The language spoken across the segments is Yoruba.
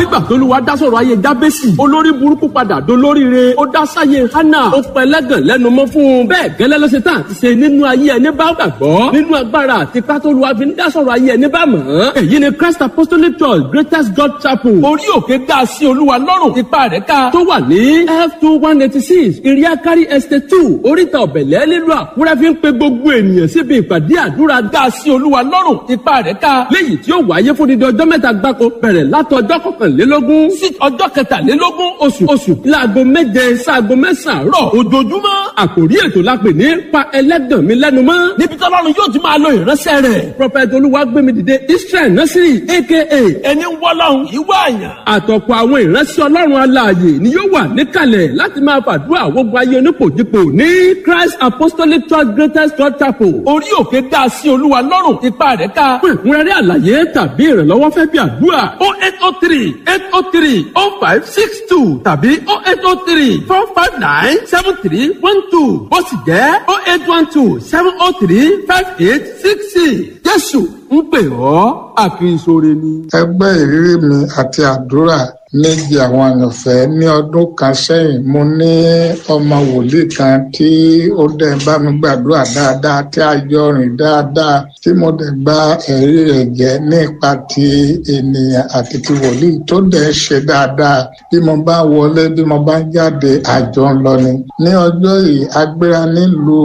nígbà tó lù wá dá sọ̀rọ̀ ayé jábẹ́sì olórí burúkú padà dolóríire ó dá sáyé hánà ó pẹlẹ́gàn lẹ́nu mọ́ fún un bẹ́ẹ̀ gẹ́lẹ́ ló ṣe tán àti ṣe nínú ayé ẹni bá gbàgbọ́ nínú agbára àti pátólù wa fi ń dá sọ̀rọ̀ ayé ẹni bá mọ̀ ọ́n èyí ni Christ Apostolic Church Greatest God Chapel orí òkè dá sí olúwa lọ́rùn ipa rẹ̀ ká tó wà ní f two one eighty six iriakari estate two oríta ọ̀bẹ̀lẹ̀ nílùú àkúrẹ́ fi ń pe gbogbo ènìyàn síbi ìpàdé àdúrà dá sí olúwa lọ́rùn ipa rẹ̀ ká léyìí tí ó wáyé fún dídí ọjọ́ mẹ́ta gbáko bẹ̀rẹ̀ látọjọ́ kọkànlélógún sí ọjọ́ kẹtàlélógún oṣù oṣù láago méje sáago mẹ́sàn-án rọ̀ ojoojúmọ́ àkòrí ètò la pè ní pa ẹlẹ́gàn mi lẹ́nu mọ́ níbi tí ọlọ́run yóò ti máa lo ìránṣẹ́ rẹ̀ prọfẹ̀tì olúwagbémi dìde israel nasiri aka ẹni wọ́lọ́run ìwọ àyàn àtọ̀pọ̀ àwọn ìránṣẹ́ ọlọ́run alààyè ni yóò wà níkàlẹ̀ láti máa fàdúrà gbogbo ayé onípòjìpò ní christ apostolic church greatest church chapel orí òkè dá sí olúwa lọ́rùn ipa rẹ̀ ká fún ìkúnrẹ́rẹ́ àlàyé tàbí ìrànlọ́wọ́ fẹ́ bí àdúrà o eight o three eight o three o five six two tàbí o eight o three four five nine seven three one two ó sì jẹ́ o eight one two seven o three five eight six six jésù ń pè ọ́ àkìsọ̀rẹ́ ni. ẹgbẹ́ ìrírí mi àti àdúrà méjì àwọn àyànfẹ́ ní ọdún kan sẹ́yìn mo ní ọmọ wòlíì kan tí ó dẹ̀ bá mi gbàdúrà dáadáa tí a jọ rìn dáadáa tí mo dẹ̀ gba ẹ̀rí rẹ̀ jẹ́ nípa ti ènìyàn àti ti wòlíì tó dẹ̀ ṣe dáadáa bí mo bá wọlé bí mo bá jáde àjọ ń lọ ni. ní ọjọ́ yìí a gbéra nílùú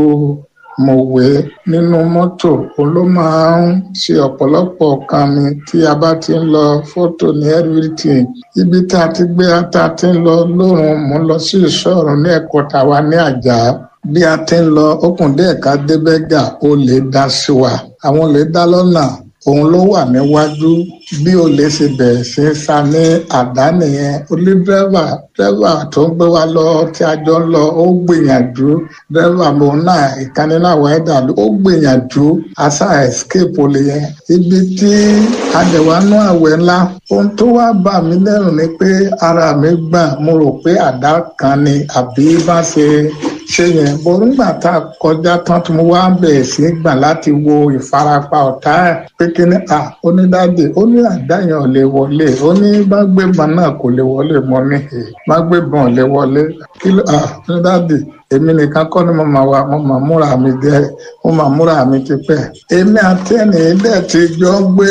mọ̀wé nínú mọ́tò òun ló máa ń ṣe ọ̀pọ̀lọpọ̀ kan mi tí a bá ti ń lọ fọ́tò ní everything ibi tá a ti gbé tá a ti ń lọ lóòrùn mú lọ sí ìṣọ́ọ̀rù ní ẹ̀kọ́ tàwa ní àjà bí a ti ń lọ okùn dẹ́ẹ̀ka débẹ́gà ó lè dá sí wa àwọn lè dá lọ́nà òun ló wà níwájú bí o lè ṣe bẹ̀rẹ̀ sí í sa ní àdá nìyẹn olú dírẹ́fà dírẹ́fà tó ń gbé wa lọ tí a jọ ń lọ ó gbìyànjú dírẹ́fà mo náà ìkànnì náà wáyé dàlú ó gbìyànjú asa escape olè yẹn ibi tí adẹ̀wánú àwẹ̀ ńlá ohun tó wá bà mí lẹ́rù ni pé ara mi gbà mo rò pé àdá kan ni àbí bá ṣe ṣe yẹn bó nígbà tá a kọjá tán tí mo wá bẹ̀rẹ̀ sí gbà láti wo ìfarapa ọ̀tá ẹ̀ pé kí ni à onídàáde ó ní àdáyàn ò lè wọlé ó ní bá gbébọn náà kò lè wọlé mọ́ ní hè bá gbébọn ò lè wọlé kí ló à onídàáde èmi nìkan kọ́ ni mo máa wà mo máa múra mi jẹ mo máa múra mi ti pẹ́ èmi àti ẹnì dẹ̀ ti jọ gbé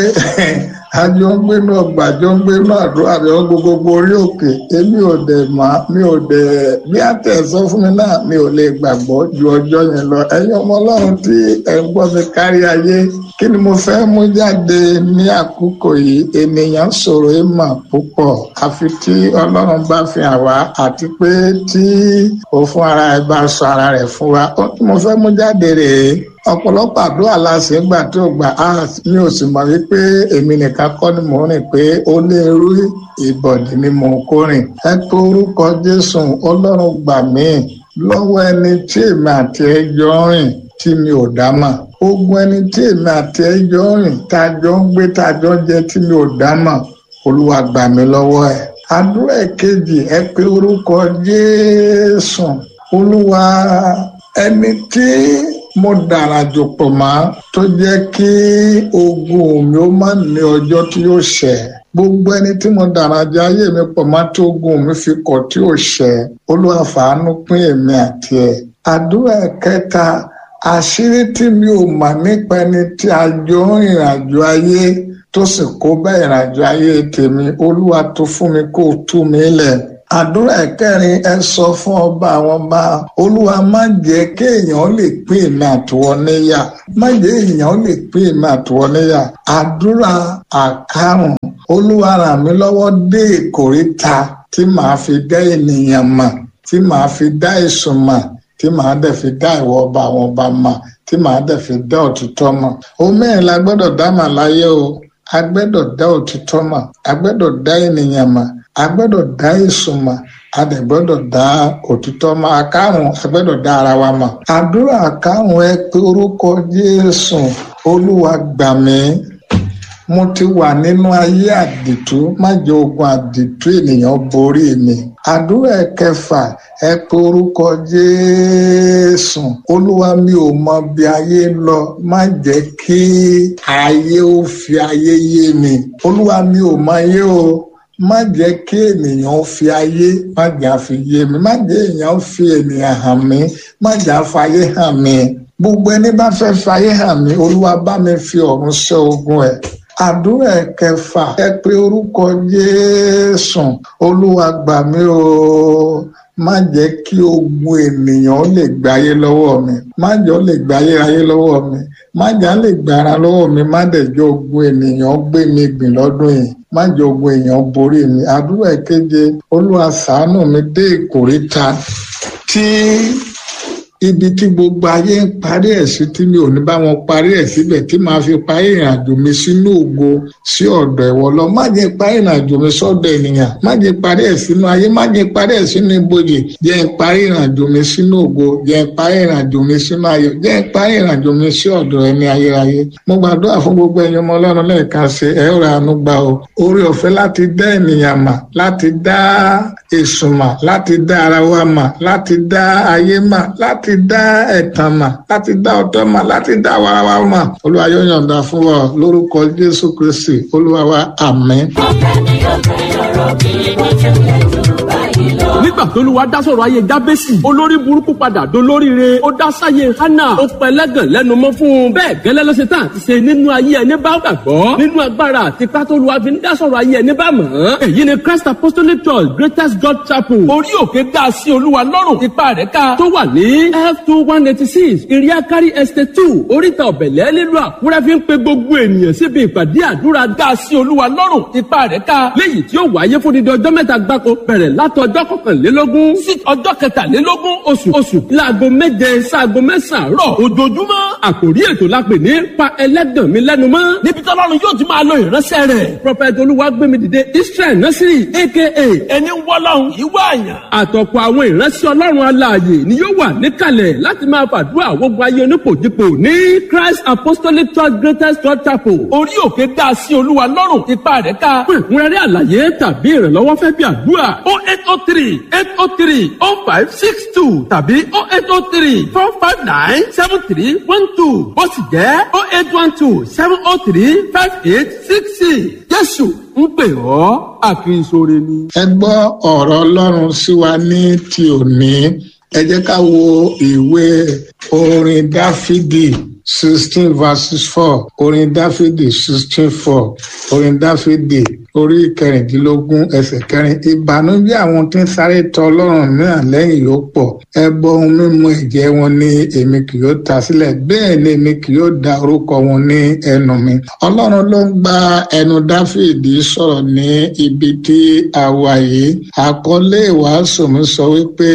àjọ ń gbé náà gbàjọ ń gbé náà àdúrà àbí wọn gbogbo orí òkè èmi ò dẹ̀ má mi ò dẹ̀ bí àtẹ̀ sọ fún mi náà mi ò lè gbàgbọ́ ju ọjọ́ yẹn lọ ẹ̀yin ọmọ ọlọ́run tí ẹ̀ ń gbọ́ mi kárí ayé kí ni mo fẹ́ mú jáde ní àkókò yìí ènìyàn sọ̀rọ̀ ẹ̀ mà púpọ̀ àfi tí ọlọ́run bá fi hàn wá àti pé tí òfin ara ẹ̀ bá sọ ara rẹ̀ fún wa ó tí mo fẹ́ mú jáde rèé ọ̀pọ̀lọpọ̀ àdúrà la ṣe ń gbà tí ó gbà á mi ò sì mọ̀ wípé èmi nìkan kọ́ ni mò ń rìn pé ó lé irú ìbọ̀dì ni mò ń kó rìn ẹ pé orúkọ Jésù Ọlọ́run gbà mí lọ́wọ́ ẹni tí èmi àti ẹ jọ ń rìn tí mi ò dá mà ogun ẹni tí èmi àti ẹ jọ ń rìn tá a jọ ń gbé tá a jọ ń jẹ tí mi ò dá mà Olúwa gbà mí lọ́wọ́ ẹ àdúrà kejì ẹ pé orúkọ Jésù Olúwa ẹni tí mo dára jò pọ̀ mọ́ tó jẹ́ kí ogun mi ó má ní ọjọ́ tí yóò ṣẹ gbogbo ẹni tí mo dára jẹ ayé mi pọ̀ mọ́ tí ogun mi fi kọ̀ tí yóò ṣẹ Olúwa fàánú pín èmi àti ẹ̀ àdúrà kẹta àṣírí tí mi ò mọ̀ nípa ẹni tí a jọ ń ìrìnàjò ayé tó sì kó bá ìrìnàjò ayé tèmi Olúwa tó fún mi kó tú mi lẹ̀ àdúrà ẹ̀kẹrin ẹ sọ fún ọba àwọn ọba olúwa má jẹ́ kéèyàn lè pín èmi àtiwọ́ níyà má jẹ́ èèyàn lè pín èmi àtiwọ́ níyà àdúrà àkàrùn olúwa ràn mí lọ́wọ́ dé ìkórìtà tí màá fi dá ènìyàn mọ̀ tí màá fi dá èsùn mọ̀ tí màá dẹ̀ fi dá ìwọ ọba àwọn ọba mọ̀ tí màá dẹ̀ fi dá òtítọ́ mọ̀ omerin la gbọ́dọ̀ dá mà láyé o a gbọ́dọ̀ dá òtítọ́ mọ̀ a gbọ́dọ̀ dá ènìyàn mọ̀ a gbọ́dọ̀ dá èsùn mọ̀ a dẹ̀ gbọ́dọ̀ dá òtítọ́ mọ̀ àkàrùn a gbọ́dọ̀ dá ara wa mọ̀ àdúrà àkàrùn ẹ pé orúkọ Jésù Olúwa gbà mí mo ti wà nínú ayé àdìtú má jẹ́ ogun àdìtú ènìyàn borí mi àdúrà kẹfà ẹ pé orúkọ Jésù Olúwa mi ò mọ bí ayé lọ má jẹ́ kí ayé ó fi ayé yé mi Olúwa mi ò mọ ayé o má jẹ́ kí ènìyàn fi ayé má jẹ́ àfi yé mi má jẹ́ èèyàn fi ènìyàn hàn mí má jẹ́ àfàyè hàn mí gbogbo ẹni bá fẹ́ fàyè hàn mí olúwa bá mi fi ọ̀run ṣẹ́ ogun ẹ̀ àdúrà ẹ̀kẹfà ẹ pé orúkọ jésù olúwa gbà mí o má jẹ́ kí ogun ènìyàn lè gbáyé lọ́wọ́ mi má jẹ́ ó lè gbáyé ayé lọ́wọ́ mi má jẹ́ á lè gbára lọ́wọ́ mi má dẹ̀ jẹ́ ogun ènìyàn gbé mi gbìn lọ́dún yìí má jẹ́ ogun èèyàn borí mi àdúrà ìkeje olúwa ṣàánú mi dé ìkórìtà tí ibi tí gbogbo ayé ń parí ẹ̀ sí tí mi ò ní bá wọn parí ẹ̀ síbẹ̀ tí màá fi parí ìrìnàjò mi sínú ògo sí ọ̀dọ̀ ẹ̀wọ̀ lọ má jẹ́ parí ìrìnàjò mi sọ́dọ̀ ènìyàn má jẹ́ parí ẹ̀ sínú ayé má jẹ́ parí ẹ̀ sínú ibojì jẹ́ ń parí ìrìnàjò mi sínú ògo jẹ́ ń parí ìrìnàjò mi sínú ayọ̀ jẹ́ ń parí ìrìnàjò mi sí ọ̀dọ̀ ẹni ayérayé mo gbàdúrà fún gbogbo ẹ̀yin ọmọ ọlọ́run lẹ́ẹ̀kan sí ẹ ó ra àánú gbà o orí ọ̀fẹ́ láti dá ènìyàn mà láti dá èṣù mà láti dá ara wa mà láti dá ayé mà láti dá ẹ̀tàn mà láti dá ọ̀tọ̀ mà láti dá wàràwà mà olúwa yóò yọ̀ǹda fún wa lórúkọ jésù kristi olúwa wa àmín. ọ̀pẹ ni ọ̀pẹ ọ̀rọ̀ kì í ní tẹ̀lé jù báyìí lọ. nígbà tó lùwà dá sọ̀rọ̀ ayé jábẹ́sì olórí burúkú padà dolóríire ó dá sáyé hánà ó pẹ́ lẹ́gàn lẹ́nu mọ́ fún un bẹ́ẹ̀ gẹ́lẹ́ ló ṣe tán àti ṣe nínú ayé ẹni bá gbàgbọ́ nínú agbára àti pátólùwà fi ń dá sọ̀rọ̀ ayé ẹni bá mọ̀ ọ́n èyí ni christ apostolic church greatest god chapel orí òkè dá sí olúwa lọ́rùn ipa rẹ̀ ká tó wà ní f two one eighty six iriakari estate two oríta ọ̀bẹ̀lẹ̀ nílùú àkúrẹ́ fi ń pe gbogbo ènìyàn síbi ìpàdé àdúrà dá sí olúwa lọ́rùn ipa rẹ̀ ká léyìí tí ó wáyé fún dídí ọjọ́ mẹ́ta gbáko bẹ̀rẹ̀ látọjọ́ kọkànlélógún sí ọjọ́ kẹtàlélógún oṣù oṣù láago méje sáago mẹ́sàn-án rọ̀ ojoojúmọ́ àkòrí ètò la pè ní pa ẹlẹ́gàn mi lẹ́nu mọ́ níbi tọ́lọ́run yóò ti máa lo ìránṣẹ́ rẹ̀ prọfẹ̀tì olúwagbémi dìde israel nursery aka ẹni wọ́lọ́run ìwé àyàn àtọ̀pọ̀ àwọn ìránṣẹ́ ọlọ́run alààyè ni yóò wà níkàlẹ̀ láti máa fàdúrà gbogbo ayé onípòjìpò ní christ apostolic church greatest church chapel orí òkè dá sí olúwa lọ́rùn ipa rẹ̀ ká fún ìkúnrẹ́rẹ́ àlàyé tàbí ìrànlọ́wọ́ fẹ́ bí àdúrà o eight o three eight o three o five six two tàbí o eight o three four five nine seven three one two bó sì jẹ́ o eight one two seven o three five eight six six jésù ń pè ọ́ àkìsọ̀rẹ́ ni. ẹ gbọ́ ọ̀rọ̀ ọlọ́run sí wa ní ti òní ẹ jẹ́ ká wo ìwé orin dáfídì sixteen verses four orin dáfídì sixteen four orin dáfídì orí kẹrìndínlógún ẹsẹ̀ kẹrin ìbànújẹ́ àwọn tí ń sáré tọ ọlọ́run mìíràn lẹ́yìn yóò pọ̀ ẹbọ ohun mímu ẹ̀jẹ̀ wọn ni èmi kì yóò ta sílẹ̀ bẹ́ẹ̀ ni èmi kì yóò da orúkọ wọn ní ẹnu mi ọlọ́run ló ń gba ẹnu dáfídì sọ̀rọ̀ ní ibi tí a wà yìí àkọlé ìwàásù mi sọ wípé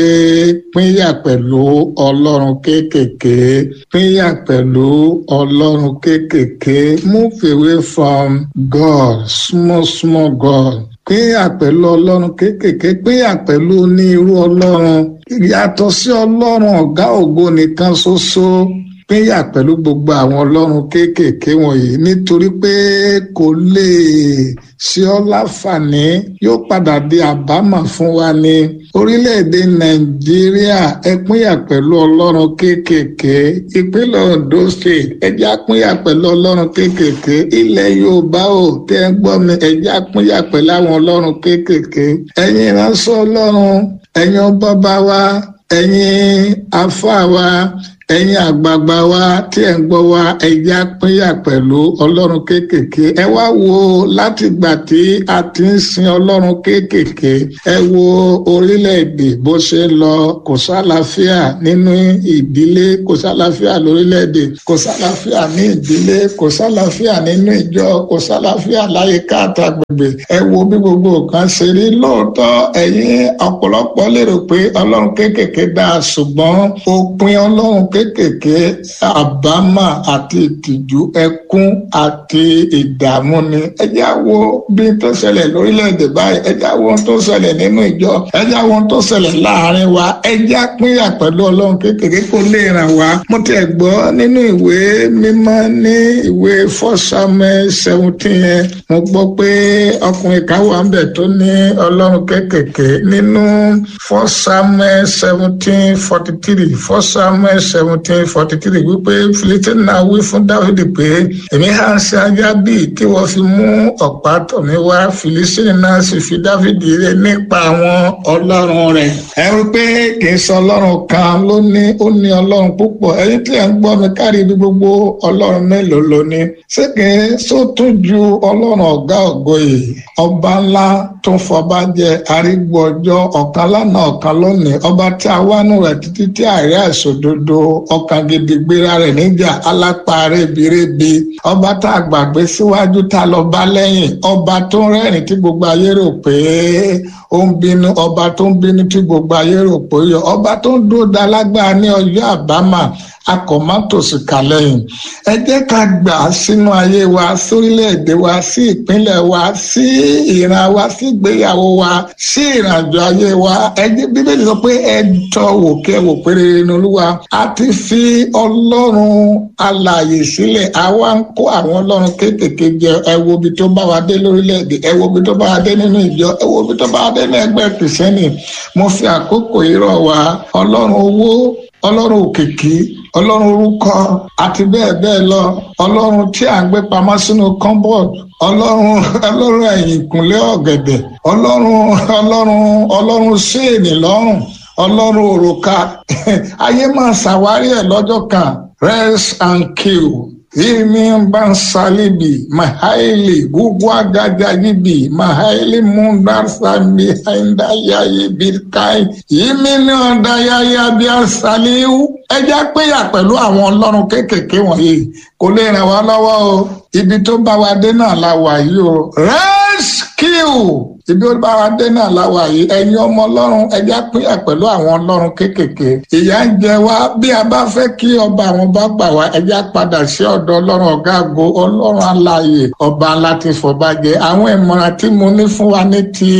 pínyà pẹ̀lú ọlọ́run kéékèèké pínyà pẹ̀lú ọlọ́run kéékèèké move away from God small small God pínyà pẹ̀lú ọlọ́run kéékèèké pínyà pẹ̀lú onírú ọlọ́run yàtọ̀ sí ọlọ́run ọ̀gá ògo nìkan ṣoṣo pínyà pẹ̀lú gbogbo àwọn ọlọ́run kéékèèké wọ̀nyí nítorí pé kò lè ṣe ọ́ láǹfààní yóò padà di àbámọ̀ fún wa ní orílẹ̀-èdè nàìjíríà ẹ pínyà pẹ̀lú ọlọ́run kéékèèké ìpínlẹ̀ ondo state ẹjẹ́ pínyà pẹ̀lú ọlọ́run kéékèèké ilẹ̀ yorùbá ò tẹ́ ń gbọ́ mi ẹjẹ́ pínyà pẹ̀lú àwọn ọlọ́run kéékèèké ẹ̀yin ìránṣẹ́ ọlọ́run ẹ̀yin bàbá wa ẹ̀yin àfáà wa ẹ̀yin àgbààgbà wa tí ẹ̀ ń gbọ́ wa ẹ̀yà pínyà pẹ̀lú ọlọ́run kéékèèké ẹ wá wo láti gbà tí a ti ń sin ọlọ́run kéékèèké ẹ wo orílẹ̀-èdè bó ṣe ń lọ kò sálàáfíà nínú ìdílé kò sálàáfíà lórílẹ̀-èdè kò sálàáfíà ní ìdílé kò sálàáfíà nínú ìjọ kò sálàáfíà láyìíká àtàgbègbè ẹ wo bí gbogbo nǹkan ṣe rí lóòótọ́ ẹ̀yin ọ̀pọ̀lọpọ̀ lérò pé ọlọ́run kéékèèké dáa ṣùgbọ́n òpin ọlọ́run kéékèèké àbámà àti ìtìjú ẹkún àti ìdààmú ni ẹ já wo bí tó ṣẹlẹ̀ lórílẹ̀‐èdè báyìí ẹ já wo ohun tó ṣẹlẹ̀ nínú ìjọ ẹ já wo ohun tó ṣẹlẹ̀ láàrin wa ẹ já pínyà pẹ̀lú ọlọ́run kéékèèké kó lè ràn wá mo tiẹ̀ gbọ́ nínú ìwé mímọ́ ní ìwé First Samuel seventeen yẹn mo gbọ́ pé ọkùnrin kan wà ńbẹ̀ tó ní ọlọ́run kéékèèké nínú First Samuel seventeen forty three First Samuel seventeen seventeen forty three wípé Fílístínì náà wí fún Dáfídì pé èmi á ṣe ajá bíi tí wọ́n fi mú ọ̀pá tọ̀ mí wá Fílístínì náà sì fi Dáfídì rẹ̀ nípa àwọn ọlọ́run rẹ̀ ẹ rí pé kì í sọ ọlọ́run kan ló ní ó ní ọlọ́run púpọ̀ ẹ̀yin tí ẹ̀ ń gbọ́ mi kárí ibi gbogbo ọlọ́run mélòó ló ní ṣé kì í sótún ju ọlọ́run ọ̀gá ògo yìí ọba ńlá tó ń fọba jẹ arígbó ọjọ́ ọ̀kan lánàá ọ̀kan lónìí ọba tí a wá nù rẹ̀ títí tí àárẹ àìṣòdodo ọkàn gidi gbéra rẹ̀ níjà alápá rẹbirebi ọba tá a gbàgbé síwájú tá a lọ bá lẹ́yìn ọba tó ń rẹ́rìn tí gbogbo ayé rò pé ó ń bínú ọba tó ń bínú tí gbogbo ayé rò pé ó yọ ọba tó ń dúró da lágbára ní ọjọ́ àbámà akọ̀mọ́tòsí kàlẹ́yìn ẹ jẹ́ ká gbà á sínú ayé wa sórílẹ̀-èdè wa sí ìpínlẹ̀ wa sí ìran wa sí ìgbéyàwó wa sí ìrìnàjò ayé wa ẹ jẹ́ bíbélì sọ pé ẹ tọ́ wò kẹ́ wò pé rere ní olúwa a ti fi ọlọ́run alààyè sílẹ̀ àwa ń kó àwọn ọlọ́run kéékèèké jẹ ẹ wo ibi tó bá wa dé lórílẹ̀-èdè ẹ wo ibi tó bá wa dé nínú ìjọ ẹ wo ibi tó bá wa dé ní ẹgbẹ́ kìrìsìtẹ́nì mo fi àkókò yìí rọ̀ wá ọlọ́run owó ọlọ́run òkìkí ọlọ́run orúkọ àti bẹ́ẹ̀ bẹ́ẹ̀ lọ ọlọ́run tí à ń gbé pamọ́ sínú kọ́ńbọ̀d ọlọ́run ọlọ́run ẹ̀yìn ìkúnlẹ̀ ọ̀gẹ̀dẹ̀ ọlọ́run ọlọ́run ọlọ́run séènì lọ́rùn ọlọ́run òrùka ayé máa ṣàwárí ẹ̀ lọ́jọ́ kan rest and kill Imi bansalibi mahaili gugwa gajagibi mahaili mundarsami haindayayi birkai imi ni ọ̀dàyàyà bí asaliu ẹ jẹ́ péyà pẹ̀lú àwọn ọlọ́run kéékèèké wọ̀nyí kò lè ràn wá lọ́wọ́ o ibi tó bá wa dé náà la wà yìí o rescue ibi ó bá wa dé náà la wà yìí ẹ̀yin ọmọ ọlọ́run ẹ jẹ́ péyà pẹ̀lú àwọn ọlọ́run kéékèèké ìyà ń jẹ wá bí a bá fẹ́ kí ọba àwọn bá gbà wá ẹ jẹ́ padà sí ọ̀dọ̀ ọlọ́run ọ̀gá àgọ́ ọlọ́run alààyè ọba láti fọ̀bàjẹ́ àwọn ìmọ̀ràn tí mo ní fún wa ní ti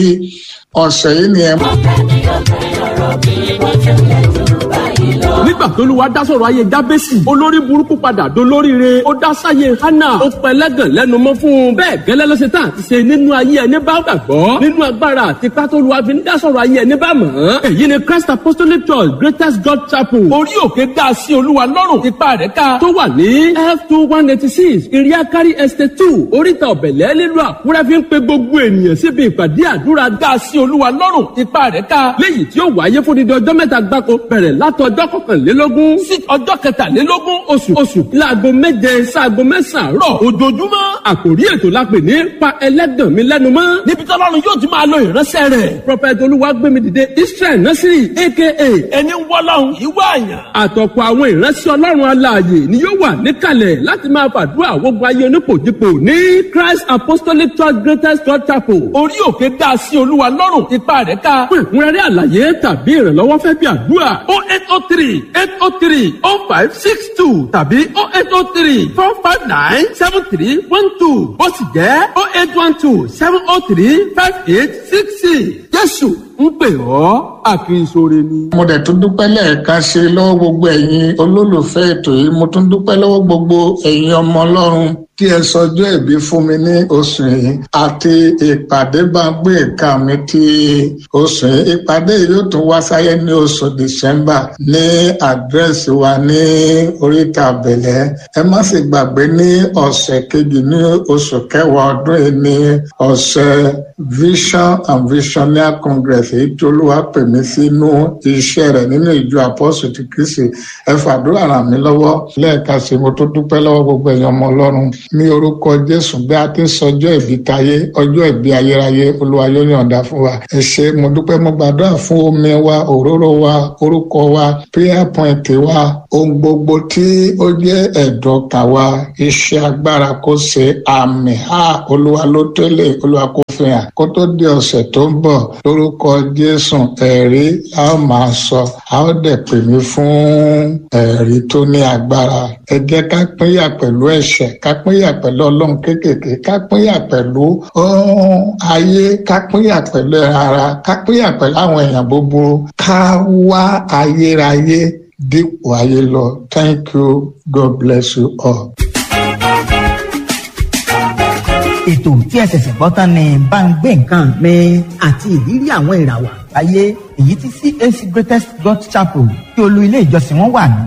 ọ̀sẹ̀ yìí ni ẹ mọ̀. ọ̀pẹ mi ọ̀pẹ ọ̀rọ̀ kì í wọ́n tẹ̀lé jù báyìí lọ. nígbà tó lu wa dá sọ̀rọ̀ ayé jábẹ́sì olórí burúkú padà dolóríire ó dá sáyé hánà ó pẹ́ lẹ́gàn lẹ́nu mọ́ fún un bẹ́ẹ̀ gẹ́lẹ́ ló ṣe tán àti ṣe nínú ayé ẹni bá gbàgbọ́ nínú agbára àti pátólù wa fi ń dá sọ̀rọ̀ ayé ẹni bá mọ̀ ọ́n èyí ni Christ Apostolic Church Greatest God Chapel orí òkè dá sí olúwa lọ́rùn ipa rẹ̀ ká tó wà ní f two one eighty six iriakari estate two oríta ọ̀bẹ̀lẹ̀ nílùú àkúrẹ́ fi ń pe gbogbo ènìyàn síbi ìpàdé àdúrà dá sí olúwa lọ́rùn ipa rẹ̀ ká léyìí tí ó wáyé fún dídí ọjọ́ mẹ́ta gbáko bẹ̀rẹ̀ látọjọ́ kọkànlélógún sí ọjọ́ kẹtàlélógún oṣù oṣù láago méje sáago mẹ́sàn-án rọ̀ ojoojúmọ́ àkòrí ètò la pè ní pa ẹlẹ́gàn mi lẹ́nu mọ́ níbi tí ọlọ́run yóò ti máa lo ìránṣẹ́ rẹ̀ prọfẹ̀tì olúwagbémidìde israel nasiri aka ẹni wọ́lọ́run ìwọ àyàn àtọ̀pọ̀ àwọn ìránṣẹ́ ọlọ́run alààyè ni yóò wà níkàlẹ̀ láti máa fàdúrà gbogbo ayé onípòjìpò ní christ apostolic church greatest church chapel orí òkè dá sí olúwa lọ́rùn ipa rẹ̀ ká fún ìkúnrẹ́rẹ́ àlàyé tàbí ìrànlọ́wọ́ fẹ́ bí àdúrà o eight o three eight o three o five six two tàbí o eight o three four five nine seven three one two ó sì jẹ́ o eight one two seven o three five eight six six jésù ń pè ọ́ àkínsóre ni. mo dẹ̀ tún dúpẹ́ lẹ́ẹ̀kan sí i lọ́wọ́ gbogbo ẹ̀yin olólùfẹ́ ètò yìí mo tún dúpẹ́ lọ́wọ́ gbogbo ẹ̀yin ọmọ ọlọ́run tí ẹ sọjọ́ ìbí fún mi ní oṣù yìí àti ìpàdé bá gbé ìka mi ti oṣù yìí ìpàdé yìí yóò tún wá sáyé ní oṣù dìsẹ́mbà ní àdírẹ́sì wa ní oríta àbẹ̀lẹ̀ ẹ má sì gbàgbé ní ọ̀sẹ̀ kejì ní oṣù kẹwàá ọdún yìí ní ọ̀sẹ̀ vision and visionaire congress èyí tí olúwa pè mí sínú iṣẹ́ rẹ̀ nínú ìjọ apọ́sù ti kristi ẹ fàdúrà ràn mí lọ́wọ́ lẹ́ẹ̀ka sí mo tó dúpẹ́ lọ́wọ́ gbogbo ẹ̀yin ọmọ ọlọ́run ní orúkọ jésù bí a ti ń sọjọ́ ìbí tayé ọjọ́ ìbí ayérayé olúwa yóò yọ̀ǹda fún wa ẹ ṣé mo dúpẹ́ mo gbàdúrà fún omi wa òróró wa orúkọ wa prayer point wa ohun gbogbo tí ó jẹ́ ẹ̀dọ̀ kà wa iṣẹ́ agbára kó ṣe àmì ha olúwa ló tẹ́lẹ̀ olúwa kó fi hàn kó tó di ọ̀sẹ̀ tó ń bọ̀ lórúkọ jésù ẹ̀rí a ó máa sọ a ó dẹ̀ pè mí fún ẹ̀rí tó ní agbára ẹ jẹ́ ká pínyà pẹ̀lú ẹ̀ṣẹ̀ ká pínyà pẹ̀lú ọlọ́run kéékèèké ká pínyà pẹ̀lú ayé ká pínyà pẹ̀lú ara ká pínyà pẹ̀lú àwọn èèyàn búburú ká wá ayérayé dípò ayé lọ thank you god bless you all. ètò tí ẹ ṣẹ̀ṣẹ̀ gbọ́ tán ni bá ń gbé nǹkan mi àti ìrírí àwọn ìràwọ̀ àgbáyé èyí tí CAC Greatest God Chapel tí olú ilé ìjọsìn wọn wà ní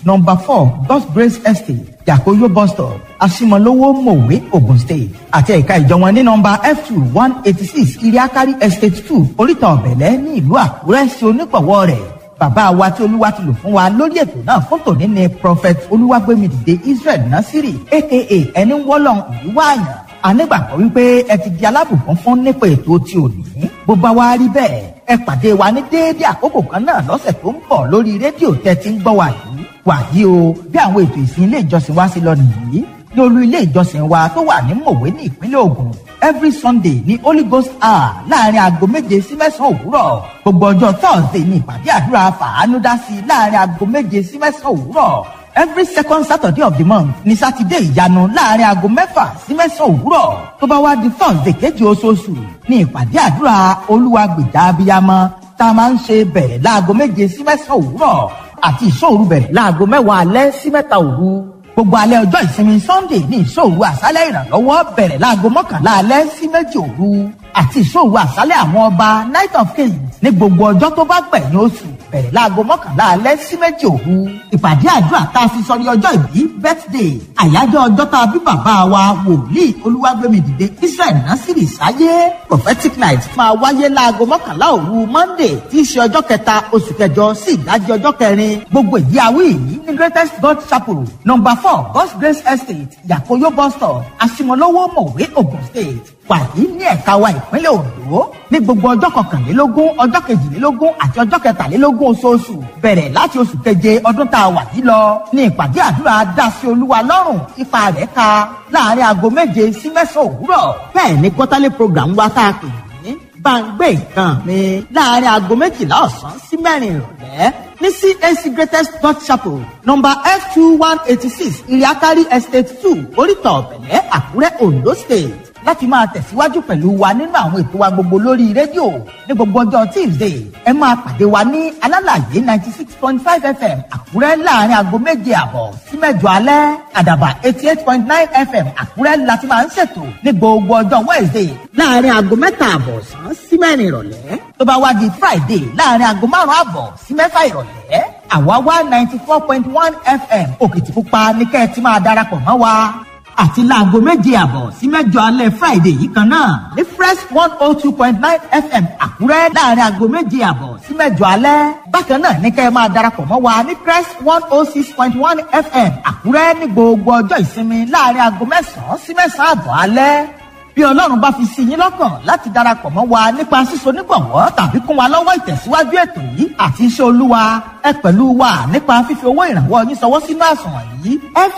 number four god's grace estate yakoyo bus stop asimolowo mowe ogun state àti ẹ̀ka ìjọ wọn ní number f two one eighty six iriakari estate two oríta ọ̀bẹ̀lẹ̀ ní ìlú àkúrẹ́ sí onígbọ̀wọ́ rẹ̀ bàbá wa tí olúwa ti lò fún wa lórí ètò náà fún tòní ni prophet olúwàgbémidìde israel nasiri aka ẹni wọ́lọ́n ìlú wáàyàn anígbàgbọ́ wípé ẹ ti di alábùkún fún nípa ètò tí ò ní bó bá wá rí bẹ́ẹ̀ ẹ pàdé wa ní déédéé àkókò kan náà lọ́sẹ̀ tó ń bọ̀ lórí rédíò tẹ́ ti ń gbọ́ wa yìí wàyí o bí àwọn ètò ìsìn ilé ìjọsìn wa ṣe lọ nìyí ní olú ilé ìjọsìn wa tó wà ní mòwe ní ìpínlẹ̀ Ògùn every Sunday ní Holy Ghost hour láàrin aago méje sí mẹ́sàn-án òwúrọ̀ gbogbo ọjọ́ Thursday ní ìpàdé àdúrà fàánú dá sí láàrin aago méje sí mẹ́sàn-án òwúrọ̀ every second Saturday of the month ní sátidé ìyanu láàrin aago mẹ́fà sí mẹ́sàn-án òwúrọ̀ tó bá wá di Thursday kejì oṣooṣù ní ìpàdé àdúrà olúwa gbèjà abiyamọ tá a máa ń ṣe bẹ̀rẹ̀ láago méje sí mẹ́sàn-án òwúrọ̀ àti ìṣòru bẹ̀rẹ̀ láago mẹ́wàá alẹ́ sí mẹ́ta òru gbogbo alẹ́ ọjọ́ ìsinmi sunday ní ìṣòru àṣálẹ̀ ìrànlọ́wọ́ bẹ̀rẹ̀ láago mọ́kànlá alẹ́ sí méjì òru àti ìṣòru àṣálẹ̀ àwọn ọba night of kings ní gbogbo ọjọ́ tó bá gbẹ̀yìn oṣù bẹ̀rẹ̀ láago mọ́kànlá alẹ́ sí méjì òru ìpàdé àdúrà tá a fi sọrí ọjọ́ ìbí birthday àyájọ́ ọjọ́ tá a bí bàbá wa wòlíì olúwàgbémidìde israel nasiri sáyé prophetic night máa wáyé láago mọ́kànlá òru monday tí í ṣe ọjọ́ kẹta oṣù kẹjọ sí ìdájí ọjọ́ kẹrin gbogbo ìdí awí yìí ní greatest god chapel number four god's grace estate yakoyo bus stop asimolowo mọ̀wé ogun state wàyí ní ẹ̀ka wa ìpínlẹ̀ ondo ní gbogbo ọjọ́ kọkànlélógún ọjọ́ kejìlélógún àti ọjọ́ kẹtàlélógún oṣooṣù bẹ̀rẹ̀ láti oṣù keje ọdún tá a wà yìí lọ ní ìpàdé àdúrà dásí olúwa lọ́rùn ipa rẹ̀ ka láàrin aago méje sí mẹ́sàn-án òwúrọ̀ bẹ́ẹ̀ ni quarterly program wa tá a pè ní gbàngbé nǹkan mi láàrin aago méjìlá ọ̀sán sí mẹ́rin ìrọ̀lẹ́ ní CAC Greatest God Chapel number F two one eighty six iriakari estate two oríta ọ̀bẹ̀lẹ̀ àkúrẹ́ ondo state láti máa tẹ̀síwájú pẹ̀lú wa nínú àwọn ètò wa gbogbo lórí rédíò ní gbogbo ọjọ́ tuesday ẹ máa pàdé wa ní alálàyé ninety six point five fm àkúrẹ́ láàrin aago méje àbọ̀ sí mẹ́jọ alẹ́ àdàbà eighty eight point nine fm àkúrẹ́ láti máa ń ṣètò ní gbogbo ọjọ́ wednesday láàrin aago mẹ́ta àbọ̀ sàn sí mẹ́rin ìrọ̀lẹ́ tó bá wá di friday láàrin aago márùn-ún àbọ̀ sí mẹ́fà ìrọ̀lẹ́ àwa wá ninety four point one fm òkìtìpupa ní kẹ́ ẹ ti máa darapọ̀ mọ́ wa àti láago méje àbọ̀ sí mẹ́jọ alẹ́ friday yìí kan náà ní fresh one oh two point nine fm àkúrẹ́ láàrin aago méje àbọ̀ sí mẹ́jọ alẹ́ bákan náà ní kẹ́ ẹ máa darapọ̀ mọ́ wa ní fresh one oh six point one fm àkúrẹ́ ní gbogbo ọjọ́ ìsinmi láàrin aago mẹ́sàn-án sí mẹ́sàn-án àbọ̀ alẹ́ bí ọlọ́run bá fi sí yín lọ́kàn láti darapọ̀ mọ́ wa nípa síso nígbọ̀wọ́ tàbí kún wa lọ́wọ́ ìtẹ̀síwájú ètò yìí àti iṣẹ́ olúwa ẹ pẹ̀lú wa nípa fífi owó ìrànwọ́ yín sọwọ́ sínú àsùnwọ̀n yìí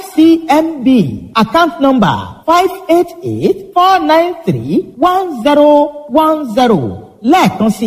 fcmb account number five eight eight four nine three one zero one zero lẹ́ẹ̀kan sí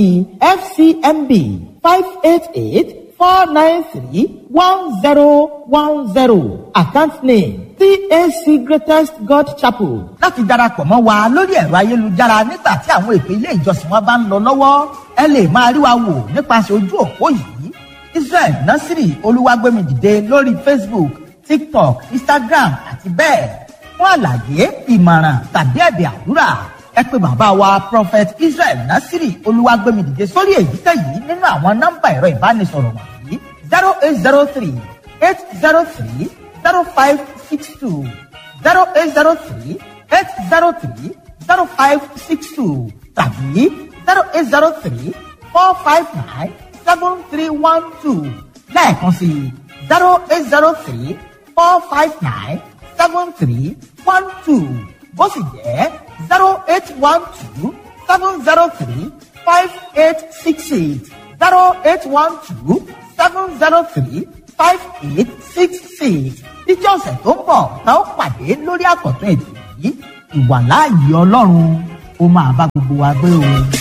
fcmb five eight eight four nine three one zero one zero account name CAC Greatest God Chapel láti darapọ̀ mọ́ wa lórí ẹ̀rọ ayélujára nígbà tí àwọn ètò ilé ìjọsìn wa bá ń lọ lọ́wọ́ ẹ lè máa rí wa wò nípasẹ̀ ojú òpó yìí Israel Nasiri Olúwàgbémidìde lórí Facebook TikTok Instagram àti bẹ́ẹ̀ fún àlàyé ìmọ̀ràn tàbí ẹ̀bẹ̀ àdúrà ẹ pè bàbá wa Prophet Israel Nasiri Olúwàgbémidìde sórí èyíkéyìí nínú àwọn nọ́mbà ẹ̀rọ ìbánisọ̀rọ̀ wọ̀nyí zero eight zero three eight zero three zero five six two zero eight zero three eight zero three zero five six two tàbí zero eight zero three four five nine seven three one two lẹ́ẹ̀kan sí zero eight zero three four five nine seven three one two ó sì jẹ́ zero eight one two seven zero three five eight six eight zero eight one two seven zero three five eight six six títí ọ̀sẹ̀ tó ń bọ̀ tá ó pàdé lórí àkọ́tún ètò yìí ìwàláàyè ọlọ́run ó máa bá gbogbo wa gbé o.